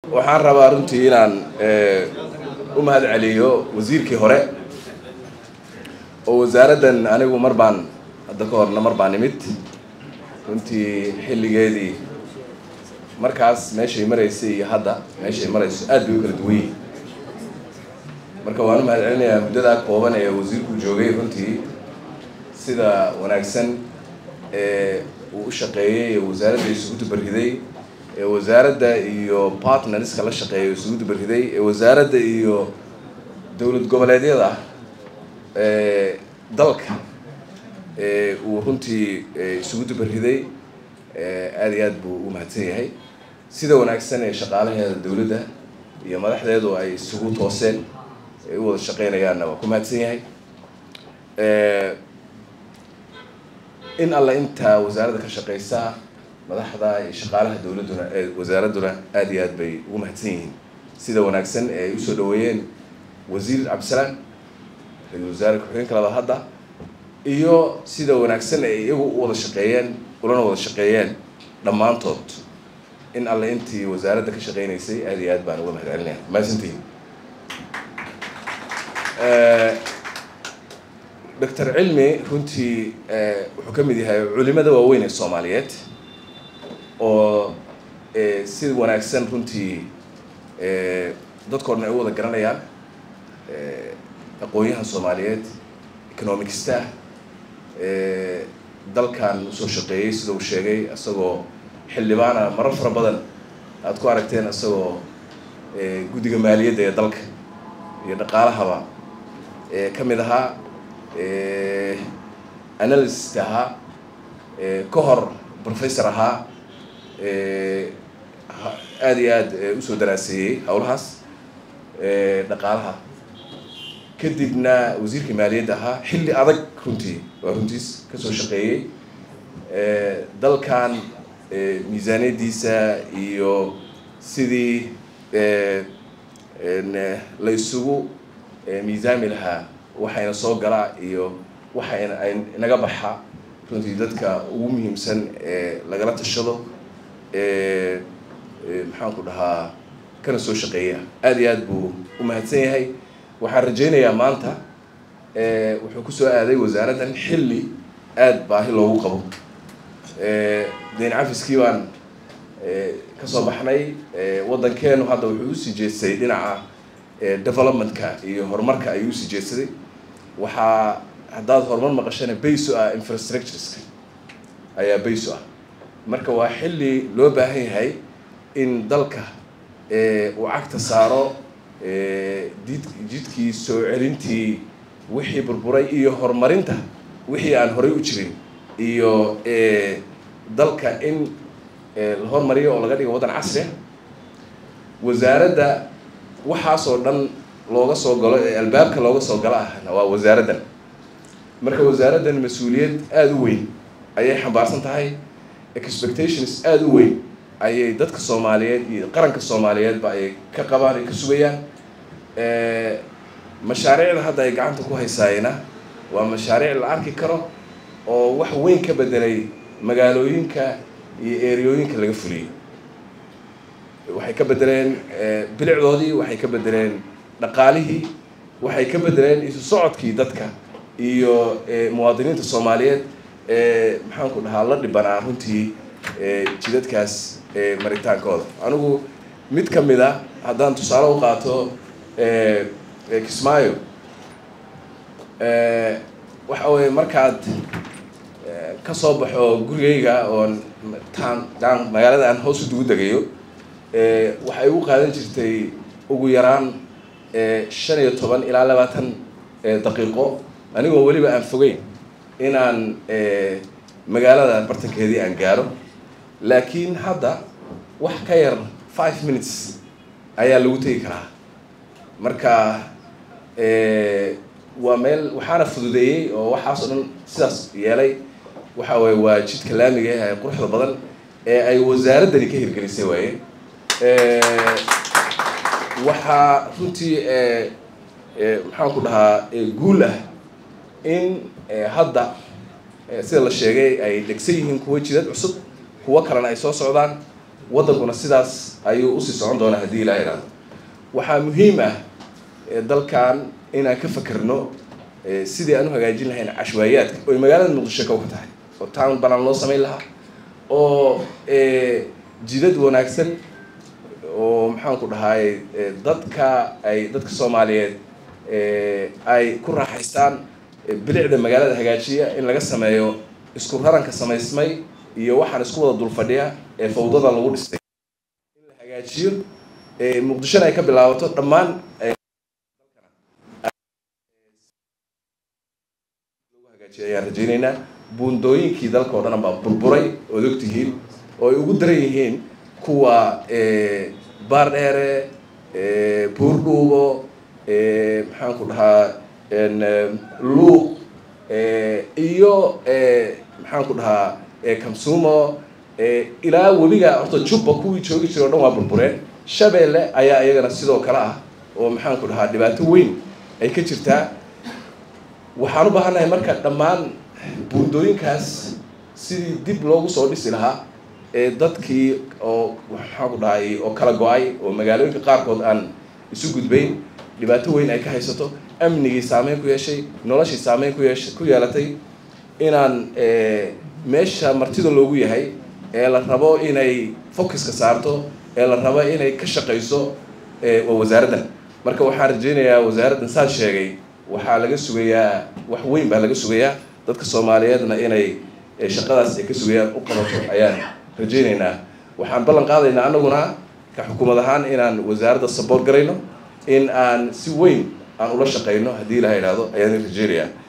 waxaan rabaa runtii inaan u mahad celiyo wasiirkii hore oo wasaaraddan anigu mar baan hadda ka horna mar baan nimid runtii xilligeedii markaas meeshay maraysay iyo hadda meeshay marayso aad bay u kala duwan yihin marka waan u mahad celinayaa muddadaa kooban ee wasiirku joogay runtii sida wanaagsan ee uu u shaqeeyey ee wasaaradda isugu dubarriday ee wasaaradda iyo partnerska la shaqeeya isugu dubarriday ee wasaaradda iyo dowlad goboleedyada ee dalka ee uu runtii isugu dubarriday aada iyo aad buu u mahadsan yahay sida wanaagsan ee shaqaalaheeda dowladda iyo madaxdeedu ay isugu tooseen ay u wada shaqeynayaanna waa ku mahadsan yahay in alla intaa wasaaradda ka shaqeysa madaxda iyo shaqaalaha dowladduna ee wasaaradduna aada iyo aad bay ugu mahadsan yihiin sida wanaagsan ee ay usoo dhaweeyeen wasiir cabdisalaam ra-isul wasaare ku-xigeenka labaad hadda iyo sida wanaagsan ay iyagu u wada shaqeeyeen ulana wada shaqeeyeen dhammaantood in alle intii wasaaradda ka shaqeynaysay aada iyo aad baan uga mahad celinaya mahadsantihin doctor cilmi runtii wuxuu ka mid yahay culimada waaweyn ee soomaaliyeed oo si wanaagsan runtii dadko dhan ay u wada garanayaan aqoon-yahan soomaaliyeed economicsta dalkan usoo shaqeeyey sida uu sheegay isagoo xildhibaana marar fara badan aada ku aragteen isagoo guddiga maaliyadda ee dalka iyo dhaqaalahaba ka mid ahaa analyst ahaa ka hor professor ahaa aada iyo aad usoo daraaseeyey howlahaas dhaqaalaha kadibna wasiirka maaliyadda ahaa xilli adag runtii waa runtiis kasoo shaqeeyey dalkan miisaaniyaddiisa iyo sidii la isugu miisaami lahaa waxayna soo galaa iyo waxayna ay naga baxa runtii dadka ugu muhiimsan ee lagala tashado maxaan ku dhahaa kana soo shaqeeya aada iyo aad buu u mahadsan yahay waxaan rajaynayaa maanta wuxuu kusoo aaday wasaaraddan xilli aada baahi loogu qabo dayn cafiskii baan kasoo baxnay waddankeenu hadda wuxuu usii jeestay dhinaca developmentka iyo horumarka ayuu usii jeedsaday waxaa haddaad horumar maqashana bayso ah infrastructureska ayaa bayso ah marka waa xilli loo baahan yahay in dalka uu cagta saaro did jidkii soo celintii wixii burburay iyo horumarinta wixii aan horay u jirin iyo dalka in la hormariyo oo laga dhigo waddan casri ah wasaaradda waxaasoo dhan looga soo galo ee albaabka looga soo galo ahna waa wasaaraddan marka wasaaraddan mas-uuliyad aada u weyn ayay xambaarsan tahay expectations aada u weyn ayay dadka soomaaliyeed iyo qaranka soomaaliyeedba ay ka qabaan ay ka sugayaan mashaariicda hadda ay gacanta ku haysaayena waa mashaariic la arki karo oo wax weyn ka bedelay magaalooyinka iyo eriyooyinka laga fuliyey waxay ka bedeleen bilicdoodii waxay ka bedeleen dhaqaalihii waxay ka bedeleen isu socodkii dadka iyo muwaadiniinta soomaaliyeed maxaan ku dhahaa la dhibanaa runtii jidadkaas maritaankooda anigu mid ka mid a haddaan tusaale u qaato kismaayo waxa weye markaad ka soo baxo gurigayga oon taan daan magaalada aan hoos u dugu degayo waxay ugu qaadan jirtay ugu yaraan shan iyo toban ilaa labaatan daqiiqo anigoo weliba aan fogeyn inaan magaalada bartankeedii aan gaaro laakiin hadda wax ka yar five minutes ayaa lagu tegi karaa marka waa meel waxaana fududeeyey oo waxaas oo dhan sidaas yeelay waxa weye waa jidka laamiga ee quruxda badan ee ay wasaaraddani ka hirgelisay waaye waxaa runtii maxaan ku dhahaa guul ah in hadda sida la sheegay ay dhegsan yihiin kuwa jidad cusub kuwo kalena ay soo socdaan waddankuna sidaas ayuu usii socon doonaa haddii ilaha idhaahdo waxaa muhiim ah dalkan inaan ka fakerno sidii aan u hagaajin lahayn cashwaayaadka oy magaalada muqdisho kow ka tahay oo town banaan loo samayn lahaa oo jidad wanaagsan oo maxaan ku dhahay dadka ay dadka soomaaliyeed ay ku raaxaystaan bilicda magaalada hagaajiya in laga sameeyo isku raranka samaysmay iyo waxaan isku wada dul fadhiya ee fawdada lagu dhistay in la hagaajiyo muqdishona ay ka bilaabato dhammaan ayaan rajaynaynaa buundooyinkii dalka oo dhan baa burburay ood ogtihiin oo ay ugu daran yihiin kuwa baar dheere buurdhuubo maxaan ku dhahaa luuq iyo maxaan ku dhahaa kamsumo ilaa webiga horta jubba kuwii joogi jira o dhan waa burbureen shabeelle ayaa iyagana sidoo kale ah oo maxaan ku dhahaa dhibaato weyn ay ka jirtaa waxaan u baahannahay marka dhammaan buundooyinkaas sidii dib loogu soo dhisi lahaa ee dadkii oo maxaan ku dhahay oo kala go-ay oo magaalooyinka qaarkood aan isu gudbayn dhibaato weyn ay ka haysato amnigii saameyn ku yeeshay noloshii saameyn ku yeesha ku yeelatay inaan meesha martida loogu yahay ee la rabo inay focuska saarto ee la rabo inay ka shaqayso waa wasaaraddan marka waxaan rajaynayaa wasaaraddan saas sheegay waxaa laga sugayaa wax weyn baa laga sugayaa dadka soomaaliyeedna inay shaqadaas ay ka sugayaan u qabato ayaan rajaynaynaa waxaan ballan qaadaynaa anaguna ka xukuumad ahaan inaan wasaaradda saboort garayno in aan si weyn aan ula shaqayno haddii ilaha idhaahdo ayaan rajaynayaa